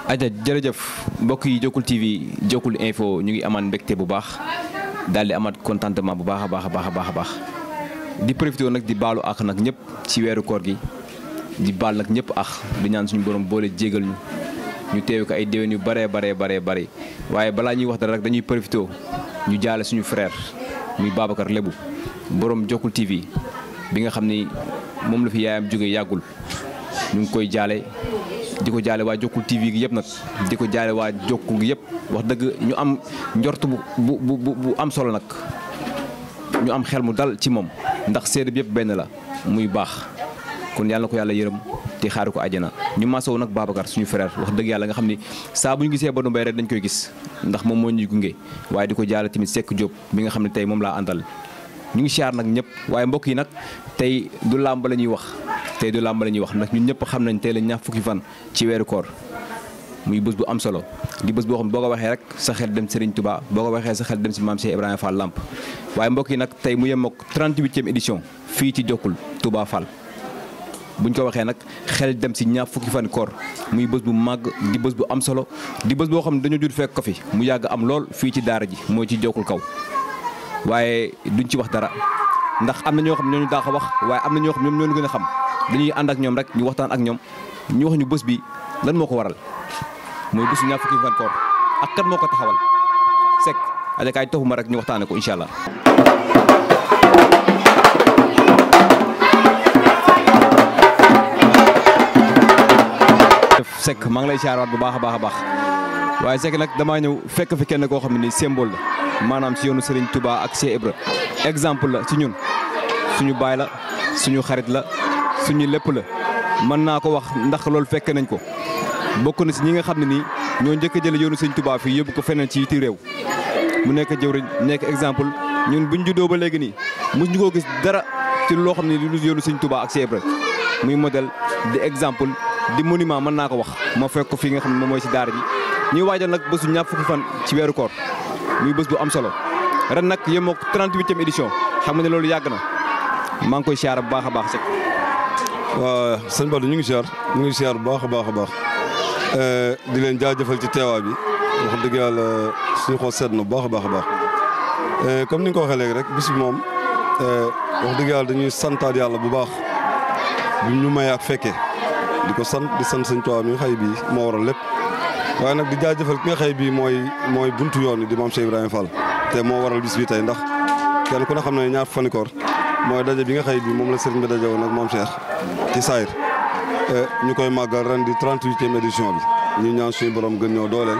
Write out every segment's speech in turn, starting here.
aja jërëjëf mbokk yi Jokkul TV Jokkul info ñu ngi amaat mbégte bu baax daal di amaat contentement bu baax a baax a baax a baax a baax di profité nag di baalu ak nag ñëpp ci weeru koor gi di baal nag ñëpp ak di ñaan suñu borom boole jégal ñu ñu teewe ko ay déwén yu baree baree baree bare waaye balaa ñuy wax dara rek dañuy profité ñu jaale suñu frère muy Babacar Lebu borom Jokkul TV bi nga xam ni moom la fi yaayam jóge yàggul ñu ngi koy jaale di ko jaale waa Jokkul TV gi yëpp nag di ko jaale waa Jokkul gi yëpp wax dëgg ñu am njort bu bu bu bu am solo nag ñu am xel mu dal ci moom ndax seede bi yëpp benn la muy baax kon yàlla na ko yàlla yërëm te xaaru ko àjjana ñu masawu nag Babacar suñu frère wax dëgg yàlla nga xam ni saa bu ñu gisee Badou Mbaye rek dañ koy gis ndax moom moo ñuy gunge waaye di ko jaale tamit Seck Diop bi nga xam ne tey moom laa àndal ñu ngi siyaar nag ñëpp waaye mbokk yi nag tey du làmb la ñuy wax tey du làmb la ñuy wax ndax ñun ñëpp xam nañ tey la ñaar fukki fan ci weeru koor muy bés bu am solo di bés boo xam boo ko waxee rek sa xel dem Serigne Touba boo ko waxee sa xel dem si maam Cheikh Ibrahima Fall Lamp waaye mbokk yi nag tey mu yem ak 38e édition fii ci Jokkul Touba Fall buñ ko waxee nag xel dem si ñaar fukki fan koor muy bés bu màgg di bés bu am solo di bés boo xam ne dañoo jur fekk ko fi mu yàgg am lool fii ci daara ji mooy ci Jokkul kaw waaye duñ ci wax dara ndax am na ñoo xam ñoo ñu daax a wax waaye am na ñoo xam ñoom ñoo ñu gën a xam dañuy ànd ak ñoom rek ñu waxtaan ak ñoom ñu wax ñu bés bi lan moo ko waral mooy bésu ñaar fukki fan koor ak kan moo ko taxawal Seck adakaay toxuma rek ñu waxtaane ko incha allah. Seck maa ngi lay siyaaraat bu baax a baax a baax waaye Seck nag damaa ñëw fekk fi kenn koo xam ne nii symbole la maanaam ci yoonu Serigne Touba ak Cheikh Ibra exemple la ci ñun suñu baay la suñu xarit la suñu lépp la mën naa ko wax ndax loolu fekk nañ ko bokk na si ñi nga xam ne nii ñoo njëkk a jële yoonu Serigne Touba fii yóbbu ko feneen ci yiti réew mu nekk jëwriñ nekk exemple ñun buñ juddoo ba léegi nii mos ñu koo gis dara ci loo xam ne lu yoonu Serigne Touba ak Cheikh Ibra muy modèle di exemple di monument mën naa ko wax ma fekk ko fii nga xam ne moom mooy si daara ji ñuy waajal nag bésu ñaar fukki fan ci weeru koor muy bés bu am solo ren nag yem ak 38e édition xam nga ne loolu yàgg na maa ngi koy siyaar bu baax a baax Seck. waaw sëñ Badou ñu ngi siyaar ñu ngi siyaar bu baax a baax a baax di leen jaajëfal ci teewaay bi wax dëgg yàlla suñu xool seet na bu baax a baax a baax comme ni nga ko waxee léegi rek bis bi moom wax dëgg yàlla dañuy santaat yàlla bu baax bu ñu may ak fekkee di ko sant di sant sëñ Tuubaa mi nga xëy bii moo waral lépp waaye nag di jaajëfal ki nga xëy bii mooy mooy buntu yoon yi di maam Cheikh Ibrahima Fall te moo waral bis bi tey ndax kenn ku ne xam ne ñaar fani koor mooy daje bi nga xëy bii moom la sëriñ bi daje woon ak maam Cheikh ci saayir ñu koy màggal ren di 38e édition bi ñu ñaan suñu borom gën ñoo dooleel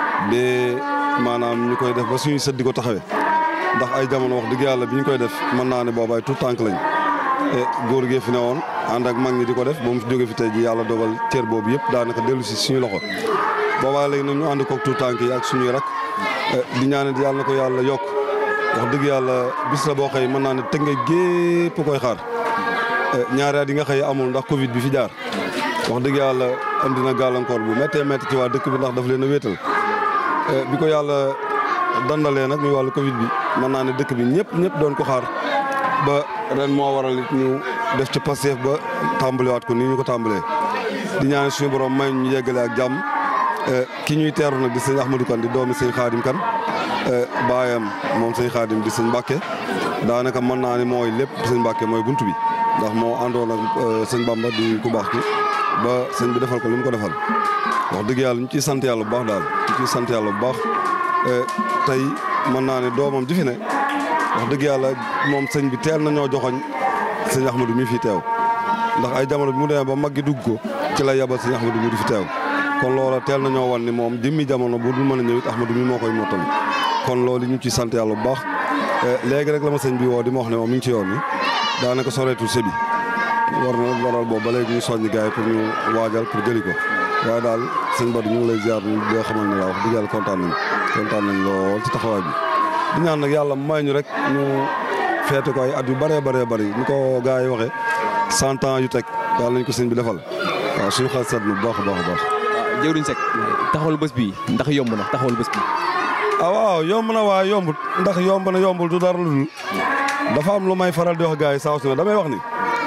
ba maanaam ñu koy def ba suñuy sët di ko taxawee ndax ay jamono wax dëgg yàlla bi ñu koy def mën naa ne boobaay tout tànk lañ góor gee fi ne woon ànd ak mag ñi di ko def ba mu fi jóge fi tey ji yàlla dogal cër boobu yëpp daanaka dellu si suñu loxo boobaa léegi nag ñu ànd koog tout tànk yi ak suñuy rak di ñaanal yàlla na ko yàlla yokk wax dëgg yàlla bis la boo xëy mën naa ne tënge gépp koy xaar ñaari at yi nga xëy amul ndax Covid bi fi jaar wax dëgg yàlla andi na gàllankoor bu méttee métti ci waa dëkk bi ndax daf leen a wéetal bi ko yàlla dandalee nag muy wàllu Covid bi mën naa ne dëkk bi ñëpp ñëpp doon ko xaar ba ren moo waral it ñu def ci Pastef ba tàmbaliwaat ko nii ñu ko tàmbalee di ñaan suñu borom may ñu yeggale ak jàmm ki ñuy teeru nag di sëñ Ahmadou Kane di doomi sëñ Xaadim Kane baayam moom sëñ Xaadim di sëñ Mbàkke daanaka mën naa ni mooy lépp sëñ Mbàkke mooy buntu bi ndax moo àndoon ak sëñ Bamba di ku baax ki ba sëñ bi defal ko li mu ko defal wax dëgg yàlla ñu ciy sant yàlla bu baax daal ñu ciy sant yàlla bu baax tey mën naa ne doomam ji fi ne wax dëgg yàlla moom sëñ bi teel na ñoo joxoñ sëñ Ahmadou mi fi teew ndax ay jamono bi mu demee ba mag gi dugg ko ci la yabal sëñ Ahmadou mi di fi teew kon loola teel na ñoo wan ni moom jëmmi jamono bu dul mën a ñëw it Ahmadou mi moo koy mottali kon loolu ñu ciy sant yàlla bu baax léegi rek la ma sëñ bi woo di ma wax ne moom mi ngi ci yoon ni daanaka soreetul sëbi war na waral boobu ba léegi ñu soññi gars yi pour ñu waajal pour jëli ko waaye daal sëñ Badou ñu ngi lay ziar ñu di xamal ne la wax dëgg yàlla kontaan nañ kontaan nañ lool ci taxawaay bi di ñaan nag yàlla may ñu rek ñu feete ko ay at yu bëree bëree bëri ni ko gars yi waxee cent ans yu teg yàlla nañ ko sëñ bi defal waaw suñu xel seet na bu baax a baax a baax jëwriñ Seck taxawal bés bi ndax yomb na taxawal bés bi ah waaw yomb na waaye yombut ndax yomb na yombul du dara lu dul dafa am lu may faral di wax gars yi saa su ne damay wax ni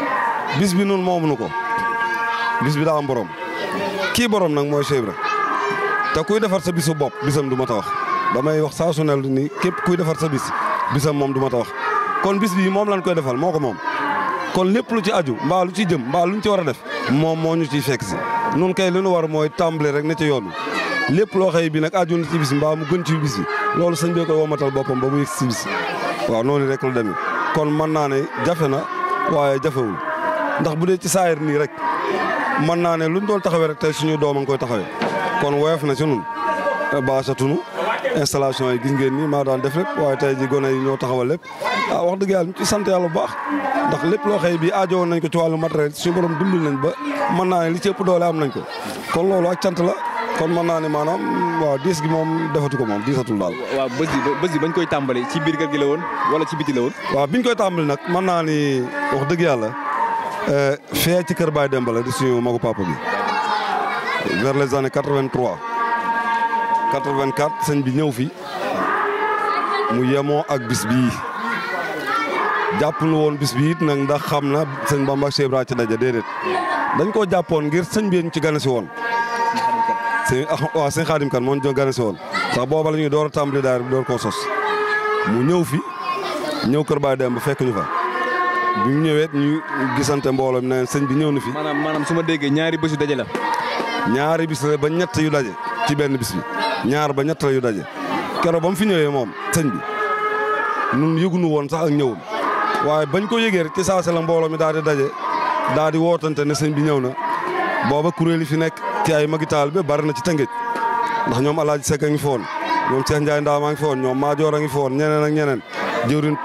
bis bi nun moomuñu ko bis bi daa am borom kii borom nag mooy Cheikh Ibra te kuy defar sa bisu bopp bisam du ma ta wax damay wax saa su ne ni képp kuy defar sa bis bisam moom du ma ta wax kon bis bii moom lañ koy defal moo ko moom kon lépp lu ci aju mbaa lu ci jëm mbaa lu ñu ci war a def moom moo ñu ciy fekk si nun kay li ñu war mooy tàmbali rek ne ci yoon wi lépp loo xëy bi nag aju na ci bis mbaa mu gën ci bis bi loolu sëñ bee koy womatal boppam ba mu yëg si bis waaw noonu rek la demee kon mën naa ne jafe na waaye jafewul ndax bu dee ci saayir nii rek mën naa ne luñ doon taxawee rek tey suñu doom a ngi koy taxawee kon woyof na ci nun baasatunu installation yi gis ngeen ni maa daan def lépp waaye tey ji gone yi ñoo taxawal lépp ah wax dëgg yàlla ñu ci sant yàlla bu baax ndax lépp loo xëy bi aajowoon nañ ko ci wàllu matériel suñu borom dimbali nañ ba mën naa ne li ci ëpp doole am nañ ko kon loolu ak cant la kon mën naa ne maanaam waaw diis gi moom defatu ko moom diisatul daal. waaw bés bi bés bi bañ koy tàmbali ci biir kër gi la woon wala ci biti la woon. waaw biñ koy tàmbali nag mën naa ni wax dëgg yàlla fee ci kër Baye Demba la di suñu magu papa bi vers les années 83 84 sëñ bi ñëw fi mu yemoo ak bis bii jàppul woon bis bi it nag ndax xam na sëñ Bamba ak Cheikh Ibra ci daje déedéet dañ koo jàppoon ngir sëñ bi ñu ci gane si woon. sëñ waaw sëñ Xaadim kan moo ñu gane si woon ndax booba la ñuy door a tàmbali daal bi door koo sos mu ñëw fi ñëw kër Baye Demba fekk ñu fa bi mu ñëwee ñu gisante mbooloo mi ne sëñ bi ñëw na fi. maanaam maanaam su ma déggee ñaari bés yu daje la. ñaari bis la ba ñett yu daje ci benn bis bi ñaar ba ñett la yu daje keroog ba mu fi ñëwee moom sëñ bi nun yëgunu woon sax ak ñëwum waaye bañ ko yëgee rek ci saase la mbooloo mi daal di daje daal di wootante ne sëñ bi ñëw na booba kuréel yi fi nekk ci ay magi taal bi bari na ci tëngëj ndax ñoom Alaaji Sekk a ngi fi woon ñoom Cheikh Ndiaye Ndaam a ngi fi woon ñoom Maajoor a ngi fi woon ñeneen ak ñeneen jëwrin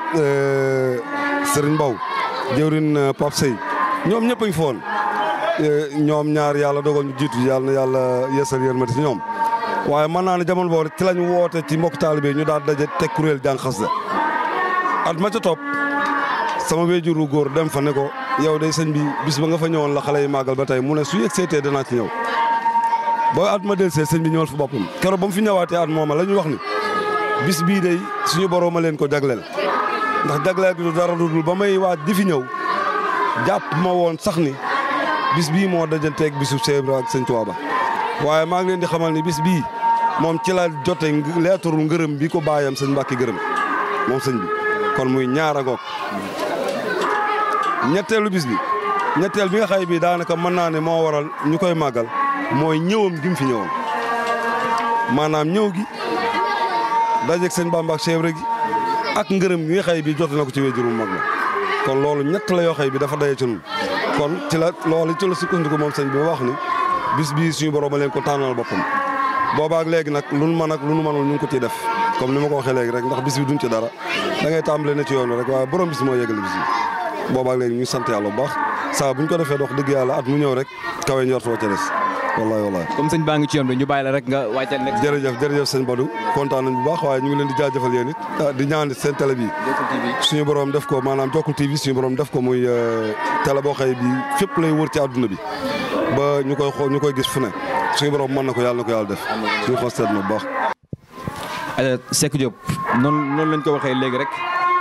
Sëriñ Mbaw jëwrin Pape Sey ñoom ñëpp a ngi fi woon ñoom ñaar yàlla dogal ñu jiitu yàlla na yàlla yeesal yërmati ci ñoom waaye mën naa ne jamono boobu ci lañ woote ci mbokk taalibe ñu daal daje teg kuréel jàng xasida at ma ca topp sama wéjuru góor dem fa ne ko yow day sëñ bi bis ba nga fa ñëwoon la xale yi màggal ba tey mu ne su yegg seetee danaa ci ñëw ba at ma del see sëñ bi ñëwal fa boppam keroog ba mu fi ñëwaatee at mooma la ñu wax ni bis bii day suñu borom a leen ko jagleel ndax jagleel gi du dara dudul ba may waaj di fi ñëw jàpp ma woon sax ni bis bii moo dajanteeg bisu Cheikh Ibra ak sëñ Tuubaa ba waaye maa ngi leen di xamal ni bis bii moom ci la jote leetaru ngërëm bi ko baayam sëñ Mbàkke gërëm moom sëñ bi kon muy ñaar a ngoog ñetteelu bis bi ñetteel bi nga xay bi daanaka mën naa ne moo waral ñu koy màggal mooy ñëwam gi mu fi ñëwoon maanaam ñëw gi dajeeg sëñ Bamba ak Cheikh Ibra gi ak ngërëm gi nga xay bi jote na ko ci wéjuru mag la kon loolu ñett la yoo xay bi dafa daje ci ñun kon ci la loolu ci la sukkandiku moom sëñ bi ba wax ni bis bii suñu borom a leen ko tànnal boppam boobaak léegi nag lu nu mën ak lu nu mënul ñu ngi ko ciy def comme ni ma ko waxee léegi rek ndax bis bi duñ ci dara da ngay tàmbale ne ci yoon rek waaye borom bis moo yeggali bis bi boobaak léegi ñu sant yàlla bu baax saa buñ ko defee dox dëgg yàlla at mu ñëw rek kawe njortoo ca des wallahi wallahi comme sëñ baa ngi ci yoon bi ñu bàyyi la rek nga waajal nekk. jërëjëf jërëjëf sëñ Badou kontaan nañ bu baax waaye ñu ngi leen di jaajëfal yéen it di ñaan seen télé bi suñu borom def ko maanaam Jokkul TV suñu borom def ko muy télé boo xëy bi fépp lay wër ci àdduna bi ba ñu koy xool ñu koy gis fu ne suñu borom mën na ko yàlla na ko yàlla def suñu xol seet na bu baax. Seck Diop noonu noonu lañ ko waxee léegi rek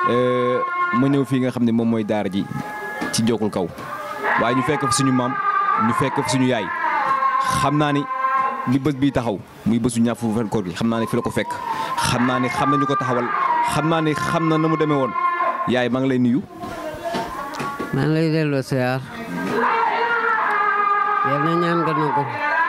ma ñëw fii nga xam ne moom mooy daara ji ci Jokkul kaw waaye ñu fekk fi suñu maam ñu fekk fi suñu yaay xam naa ni li bés bii taxaw muy bésu ñaar fukki fan koor gi xam naa ne fi la ko fekk xam naa ni xam nañu ko taxawal xam naa ni xam na na mu demee woon yaay maa ngi lay nuyu. maa ngi lay delloo siyaar yal na ñaan nga nangu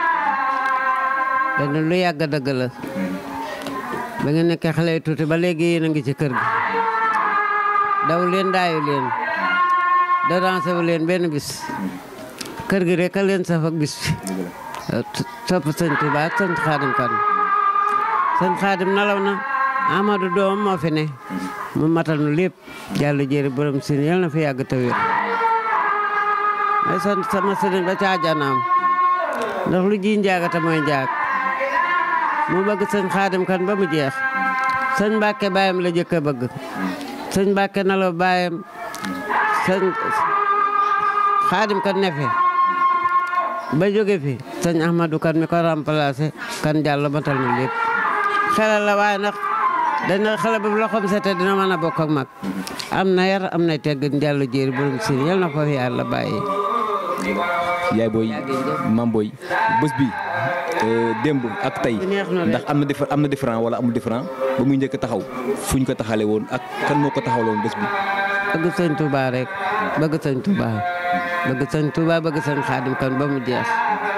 dana lu yàgg dëgg la ba nga nekkee xale yu tuuti ba léegi yéen a ngi ci kër gi daw leen daayu leen darancé wu leen benn bis kër gi rek a leen saf ak bis bi topp sëñ Tuubaa ak sëñ Xaadim kan sëñ Xaadim nalaw na Amadou doom moo fi ne mu matal nu lépp jàll jéeri borom sin yal na fi yàgg te wér may sant sama sëriñ ba ca àjjanaam ndax lu ji njaagata mooy njaag mu bëgg sëñ Xaadim kan ba mu jeex sëñ Mbàkke baayam la jëkk a bëgg sëñ Mbàkke nalaw baayam sëñ Xaadim kan nefe ba jóge fi sëñ Ahmadou kan mi ko remplacé kan jàll matal na lépp xelal la waaye nag dana xale bu loxoom sete dina mën a bokk ak mag am na yar am na teggin jàll jéeri borom siin yal na ko fi yàlla bàyyi yaay booy mam booy bés bi démb ak tey ndax am na dif am na différent wala amul différent ba muy njëkk taxaw fu ñu ko taxalee woon ak kan moo ko taxawloon bés bi. bëgg sëñ Touba rek bëgg sëñ Touba bëgg sëñ Touba bëgg sëñ Xaadim kan ba mu jeex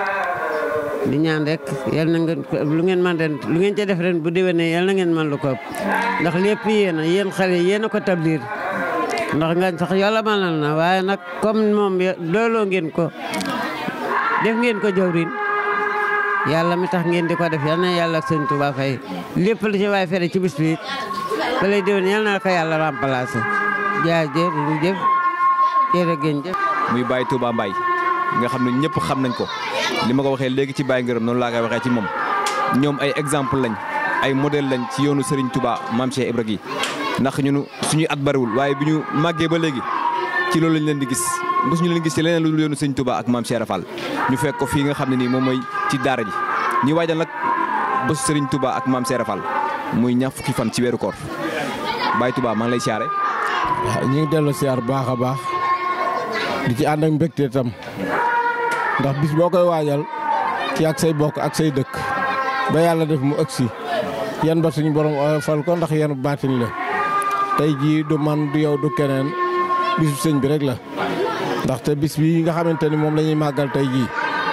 di ñaan rek yal na ngeen lu ngeen man ren lu ngeen ca def ren bu déwénee yal na ngeen man lu ko ëpp ndax lépp yéen a yéen xale yéen a ko tablir ndax ngañ sax yàlla manal na waaye nag comme moom looloo ngeen ko def ngeen ko jawrin yàlla mi tax ngeen di ko def yal na yàlla ak sëñ Touba fay lépp lu ci waay fere ci bis bi ba lay déwén yal na ko yàlla remplacé jaajëf jëf jërë ngeen jëf muy Baye Touba Mbaye nga xam ne ñëpp xam nañ ko li ma ko waxee léegi ci Baye Ngërëm noonu laa koy waxee ci moom ñoom ay exemple lañ ay modèle lañ ci yoonu Serigne Touba Mame Cheikh Ibra gi ndax ñunu suñuy at bariwul waaye bi ñu màggee ba léegi ci loolu lañ leen di gis mosuñu leen gis ci leneen lu dul yoonu Serigne Touba ak Mame Cheikh Rafal ñu fekk ko fii nga xam ne nii moom mooy ci daara ji ñuy waajal nag bésu Serigne Touba ak Mame Cheikh Rafal muy ñaar fukki fan ci weeru koor Baye Touba maa ngi lay siyaare waaw ñu ngi dellu siyaar bu baax a baax di ci ànd ak mbégte tam ndax bis boo koy waajal ci ak say bokk ak say dëkk ba yàlla def mu ëgsi yan ba suñu borom fal ko ndax yan baatin la tey jii du man du yow du keneen bisu sëñ bi rek la ndaxte bis bi nga xamante ni moom la ñuy màggal tey jii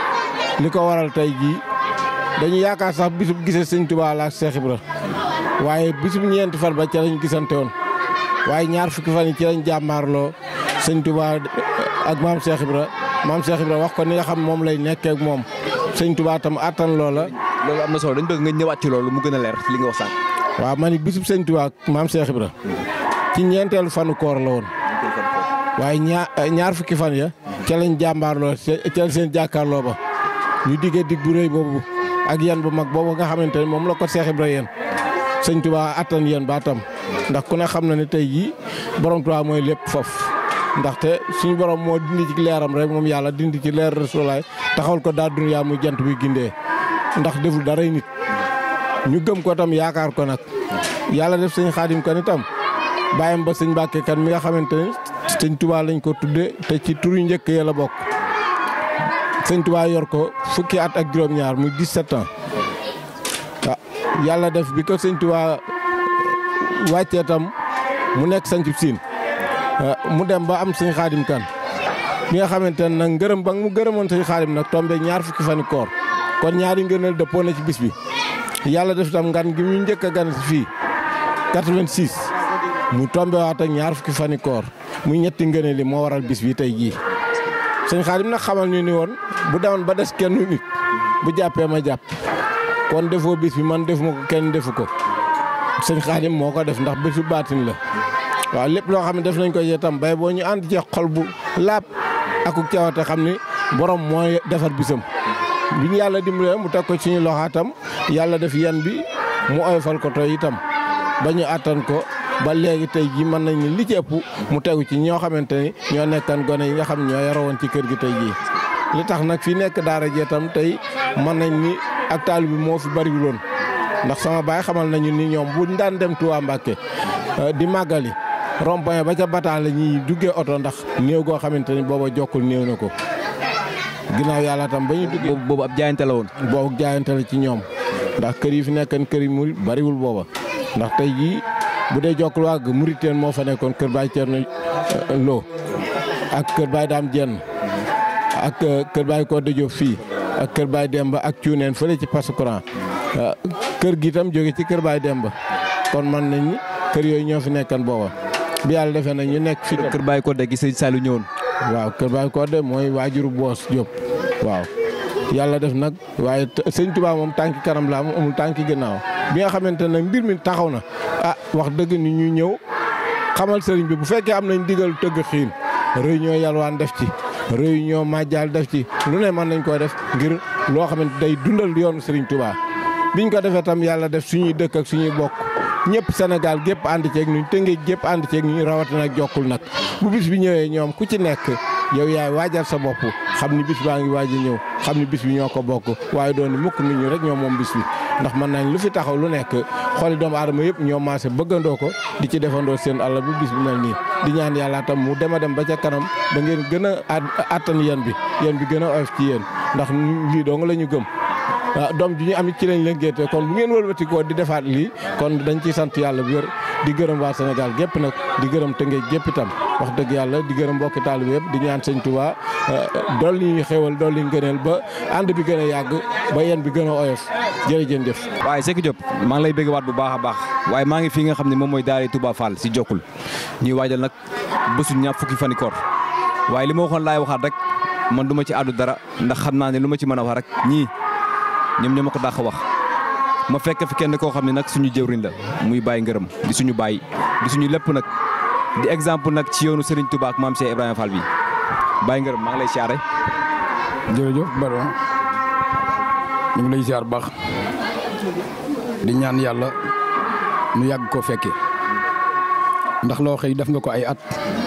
li ko waral tey jii dañu yaakaar sax bisub gisee sëñ Tuubaa la ak Seex Ibra waaye bisub ñeenti fan ba ca lañ gisante woon waaye ñaar fukki fan yi ci lañ jàmmaarloo sëñ Touba ak maam Cheikh Ibra maam Cheikh Ibra wax ko ni nga xam moom lay nekkee ak moom sëñ Touba tam attan loola. loolu am na solo dañ bëgg nga ñëwaat ci loolu mu gën a leer li nga wax sànq. waaw man it bisub sëñ Touba ak maam Cheikh Ibra ci ñeenteelu fanu koor la woon waaye ñaar ñaar fukki fan ya ca lañ jàmbaarloo ca seen jàkkaarloo ba ñu diggee dig bu rëy boobu ak yan bu mag boobu nga xamante ne moom la ko Cheikh Ibra yéen sëñ Touba attan yéen ba tam ndax ku ne xam na ne tey jii borom Touba mooy lépp foofu ndaxte suñu borom moo dindi ci leeram rek moom yàlla dindi ci leer Rasulaay taxawal ko daa duniyaa muy jant bi gindee ndax deful dara nit ñu gëm ko tam yaakaar ko nag yàlla def sëñ xaadim kan itam bàyyam ba sëñ Mbàkke kan mi nga xamante ne sëñ Touba lañ ko tudde te ci tur yu njëkk ya la bokk sëñ Touba yor ko fukki at ak juróom-ñaar muy 17 ans ah yàlla def bi ko sëñ Touba wàccee tam mu nekk sañcu siin mu dem ba am sëñ xaadim kan bi nga xamante ne nag ngërëm ba mu gërëmoon sëñ xaadim nag tombe ñaar fukki fani koor kon ñaari ngëneel dëppoo na ci bis bi yàlla def tam ngan gi ñu njëkk a gan si fii 86 mu tombe waat ak ñaar fukki fani koor muy ñetti ngëneel li moo waral bis bi tey jii sëñ xaadim nag xamal ñu ni woon bu demoon ba des kenn nit bu jàppee ma jàpp kon defoo bis bi man defuma ko kenn defu ko sëñ xaadim moo ko def ndax bésu baatin la waaw lépp loo xam ne def nañ ko itam bay boo ñu ànd ci xol bu laab akuk cawate xam ni borom mooy defar bisam bi ñu yàlla dimbalee mu teg ko ci ñu loxaatam yàlla def yan bi mu oyofal ko tey itam ba ñu àttan ko ba léegi tey jii mën nañ ni li ci ëpp mu tegu ci ñoo xamante ni ñoo nekkan gone yi nga xam ne ñoo yarawoon ci kër gi tey jii li tax nag fi nekk daara jee tam tey mën nañ ni ak taal bi moo fi bariwuloon ndax sama baay xamal nañu ni ñoom buñ daan dem Touba Mbacke di màggali rond-point ba ca bataan la ñuy duggee oto ndax néew goo xamante ni booba jokkul néew na ko ginnaaw yàlla tam ba ñu duggee. boobu ab jaayante la woon. boobu jaayante la ci ñoom ndax kër yi fi nekkan kër yi mu bariwul booba ndax tey jii bu dee jokkul wàgg Muriteen moo fa nekkoon kër Baay Cerno Lo ak kër Baay Daam Jenn ak kër Baay Kodde Diop fii ak kër Baay Demba ak cuuneen fële ci passe courant kër gi itam jóge ci kër Baay Demba kon man nañ ni kër yooyu ñoo fi nekkan booba bi yàlla defee nag ñu nekk fi kër Baye Kodde gi sëñ Saliou ñëwoon. waaw kër Baye Kodde mooy waajuru boos Diop waaw yàlla def nag waaye sëñ Touba moom tànki kanam la am amul tànki ginnaaw bi nga xamante nag mbir mi taxaw na ah wax dëgg ni ñu ñëw xamal sëriñ bi bu fekkee am nañ digal tëgg xiin réunion yalwaan def ci réunion majjal def ci lu ne mën nañ koo def ngir loo xamante day dundal yoonu sëriñ Touba biñ ko defee tam yàlla def suñuy dëkk ak suñuy bokk ñëpp Sénégal gépp ànd ceeg ñu tëngéej gépp ànd ceeg ñu rawatina ak jokkul nag bu bis bi ñëwee ñoom ku ci nekk yow yaay waajal sa bopp xam ni bis baa ngi waaj a ñëw xam ni bis bi ñoo ko bokk waaye doon ni mukk nit ñu rek ñoo moom bis bi ndax mën nañ lu fi taxaw lu nekk xooli doomu aadama yëpp ñoo maase bëggandoo ko di ci defandoo seen àll bu bis bi mel nii di ñaan yàlla tam mu dem a dem ba ca kanam ba ngeen gën a attan yéen bi yéen bi gën a oyof ci yéen ndax lii dong la ñu gëm ah doom ji ñu am ci lañ leen géete kon bu ngeen wëlbati ko di defaat lii kon dañ ciy sant yàlla bu wér di gërëm waa Sénégal gépp nag di gërëm Tëngéej gépp itam wax dëgg yàlla di gërëm mbokki taalibe yëpp di ñaan sëñ Touba dolli ñu xéwal dolli ngëneel ba ànd bi gën a yàgg ba yéen bi gën a oyof jërëjëf jëf. waaye Seck Diop maa ngi lay bëgg waat bu baax a baax waaye maa ngi fii nga xam ne moom mooy daara Touba Fall si Jokkul ñuy waajal nag bésu ñaar fukki fani koor waaye li ma waxoon laay waxaat rek man du ma ci àddu dara ndax xam naa ne lu ma ci mën a wax rek ñii ñoom ñoo ma ko dàq wax ma fekk fi kenn koo xam ne nag suñu jëwriñ la muy bàyyi ngërëm di suñu bàyyi di suñu lépp nag di exemple nag ci yoonu Serigne Touba ak maam Cheikh Ibrahima Fall bi bàyyi ngërëm maa ngi lay siyaare. jërëjëf Badou ñu ngi lay siyaar baax di ñaan yàlla nu yàgg koo fekke ndax loo xëy def nga ko ay at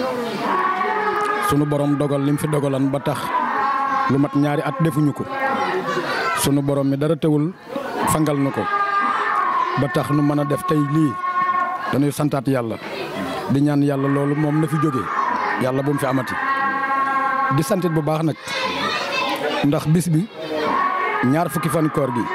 sunu borom dogal lim fi dogalan ba tax lu mat ñaari at defuñu ko sunu borom mi dara teewul fangal na ko ba tax nu mën a def tey lii dañuy santaat yàlla di ñaan yàlla loolu moom na fi jógee yàlla bu mu fi amati di santit bu baax nag ndax bis bi ñaar fukki fan koor gi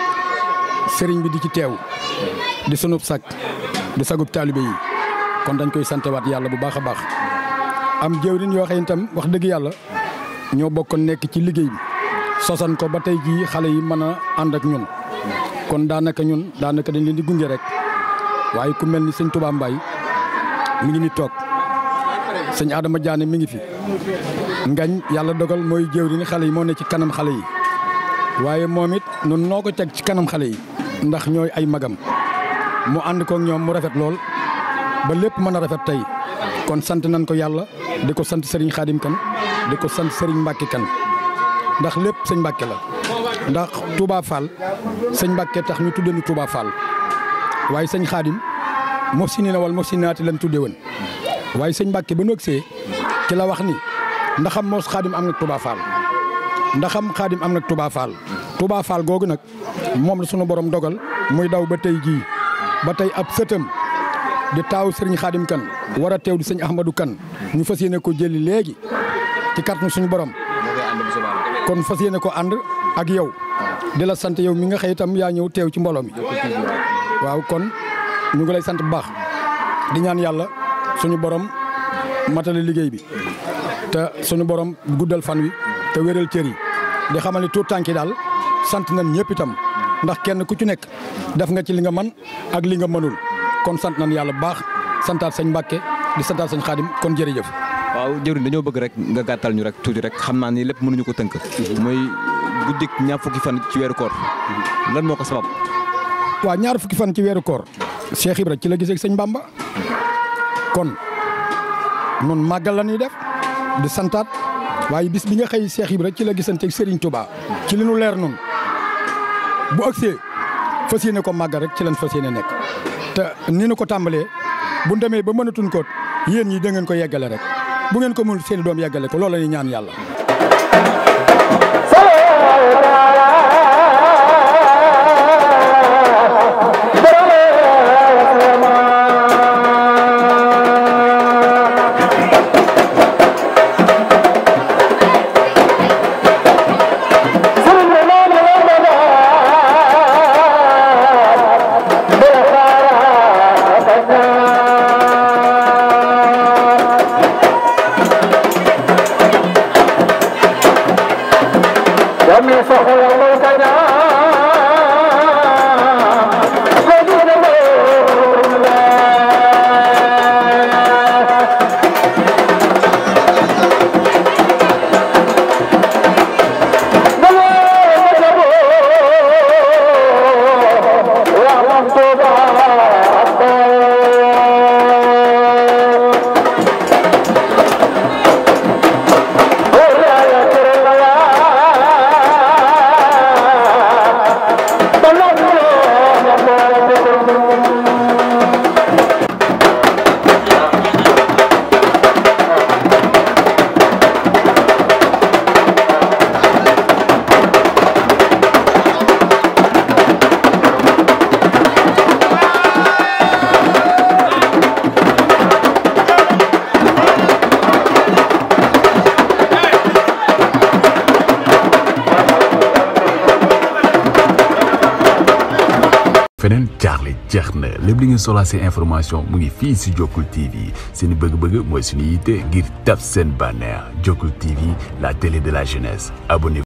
sëriñ bi di ci teew di sunub sag di sagub taalibe yi kon dañ koy santewaat yàlla bu baax a baax am jëwriñ yoo xam itam wax dëgg yàlla ñoo bokkoon nekk ci liggéey bi sosan ko ba tey jii xale yi mën a ànd ak ñun kon daanaka ñun daanaka dañ leen di gunge rek waaye ku mel ni sëñ Touba Mbaye mi ngi ni toog sëñ Adama Diané mi ngi fi ngañ yàlla dogal mooy jëwriñ xale yi moo ne ci kanam xale yi waaye moom it nun noo ko teg ci kanam xale yi ndax ñooy ay magam mu ànd kook ñoom mu rafet lool ba lépp mën a rafet tey kon sant nañ ko yàlla di ko sant Serigne Khadim kan di ko sant Serigne Mbacke kan ndax lépp sëñ Mbacke la ndax Touba Fall sëñ Mbacke tax ñu tudde ñu Touba Fall waaye sëñ Khadim mof si ni na wal mof si naati lañ tudde woon waaye sëñ Mbacke ba nu agsee ci la wax ni ndaxam moos Khadim am na Touba Fall ndaxam Khadim am na Touba Fall Touba Fall googu nag moom la sunu borom dogal muy daw ba tey jii ba tey ab sëtam di taaw sëriñ Khadim kan war a teew di sëñ Ahmadou kan ñu fas yéene ko jëli léegi ci kàttanu suñu borom kon fas yéene ko ànd ak yow di la sant yow mi nga xëy itam yaa ñëw teew ci mbooloo mi waaw kon ñu ngi lay sant bu baax di ñaan yàlla suñu borom matale liggéey bi te suñu borom guddal fan wi te wéral cër yi di xamal ni tuut tànki daal sant nañ ñëpp itam ndax kenn ku ci nekk def nga ci li nga man ak li nga mënul kon sant nañ yàlla bu baax santaat sëñ Mbàkke di santaat sëñ Xaadim kon jërëjëf. waaw jëwriñ dañoo bëgg rek nga gàttal ñu rek tuuti rek xam naa ni lépp mënuñu ko tënk. mooy guddik ñaar fukki fan ci weeru koor lan moo ko sabab. waaw ñaar fukki fan ci weeru koor Cheikh Ibra ci la gisee ak sëñ Bamba kon nun màggal la ñuy def di santaat waaye bis bi nga xëy Cheikh Ibra ci la gisante ak Serigne Touba ci li nu leer nun bu agsee fas yéene ko màggal rek ci lañ fas yéene nekk te ni nu ko tàmbalee bu demee ba mënatuñ ko yéen ñi da ngeen ko yeggale rek bu ngeen ko mënul seen doom yeggale ko loolu la ñuy ñaan yàlla. Thank you. feneen jaaxle jeex na lépp li ngeen soxlaa seen information mu ngi fii si Jokkul TV seen bëgg-bëgg mooy suñu yitte ngir tab seen bànneex Jokkul TV la télé de la jeunesse abonné